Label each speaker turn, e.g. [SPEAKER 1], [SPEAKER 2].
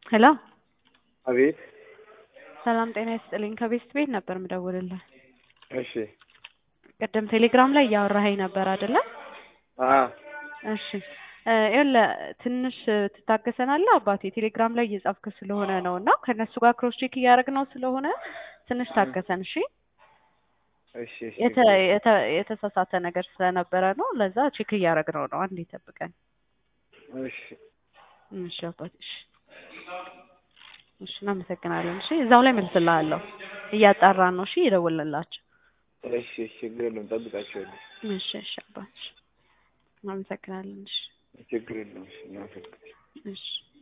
[SPEAKER 1] ሄሎ
[SPEAKER 2] አቤት።
[SPEAKER 1] ሰላም ጤና ይስጥልኝ። ከቤስት ቤት ነበር ምደውልልህ።
[SPEAKER 2] እሺ።
[SPEAKER 1] ቅድም ቴሌግራም ላይ እያወራኸኝ ነበር አይደለ?
[SPEAKER 2] አ
[SPEAKER 1] እሺ እ ይኸውልህ ትንሽ ትታገሰናለህ አባቴ። ቴሌግራም ላይ እየጻፍክ ስለሆነ ነው እና ከእነሱ ጋር ክሮስ ቼክ እያደረግነው ስለሆነ ትንሽ ታገሰን እሺ።
[SPEAKER 2] እሺ እሺ።
[SPEAKER 1] የተ- የተ- የተሳሳተ ነገር ስለነበረ ነው። ለዛ ቼክ እያደረግነው ነው። አንዴ ጠብቀን።
[SPEAKER 2] እሺ
[SPEAKER 1] እሺ አባቴ። እሺ እሺ፣ እናመሰግናለን። እሺ እዛው ላይ መልስልሃለሁ። እያጣራን ነው። እሺ ይደውልላቸው።
[SPEAKER 2] እሺ እሺ። ችግር የለውም ጠብቃቸዋለሁ።
[SPEAKER 1] እሺ እሺ አባቴ። እናመሰግናለን። እሺ
[SPEAKER 2] ችግር የለውም። እሺ እናመሰግናለን።
[SPEAKER 1] እሺ